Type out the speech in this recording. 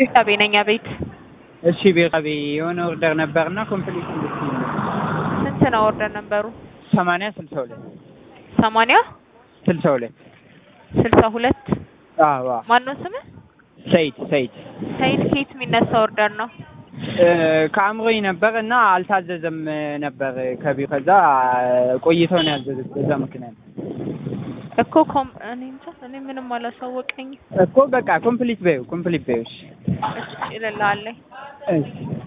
ቤርሳቤ ነኝ ቤት እሺ ቤርሳቤ የሆነ ኦርደር ነበርና ኮምፕሊት እንድትይኝ ስንት ነው ኦርደር ነበሩ? ሰማንያ ስልሳ ሁለት ሰማንያ ስልሳ ሁለት ስልሳ ሁለት አዎ አዎ ማነው ስምህ? ሰይድ ሰይድ ሰይድ ከየት የሚነሳ ኦርደር ነው? ከአእምሮኝ ነበር እና አልታዘዘም ነበር ከቢሮ ከዛ ቆይተው ነው ያዘዙት በዛ ምክንያት እኮ ኮም እኔ እንጃ እኔ ምንም አላሳወቀኝም። እኮ በቃ ኮምፕሊት በይው ኮምፕሊት በይው እሺ እሺ እልልሃለሁ። እሺ